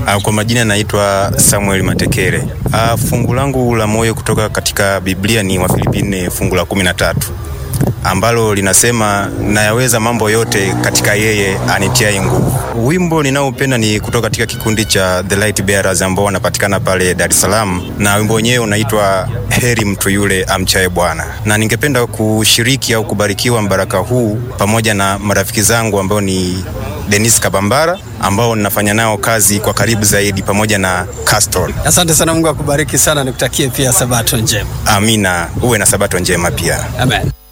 Uh, kwa majina naitwa Samuel Matekere. Uh, fungu langu la moyo kutoka katika Biblia ni Wafilipi nne fungu la kumi na tatu ambalo linasema nayaweza mambo yote katika yeye anitiaye nguvu. Wimbo ninaopenda ni kutoka katika kikundi cha The Light Bearers ambao wanapatikana pale Dar es Salaam, na wimbo wenyewe unaitwa heri mtu yule amchaye Bwana, na ningependa kushiriki au kubarikiwa mbaraka huu pamoja na marafiki zangu ambao ni Denis Kabambara ambao ninafanya nao kazi kwa karibu zaidi pamoja na Castor. Asante sana, Mungu akubariki sana, nikutakie pia sabato njema. Amina, uwe na sabato njema pia. Amen.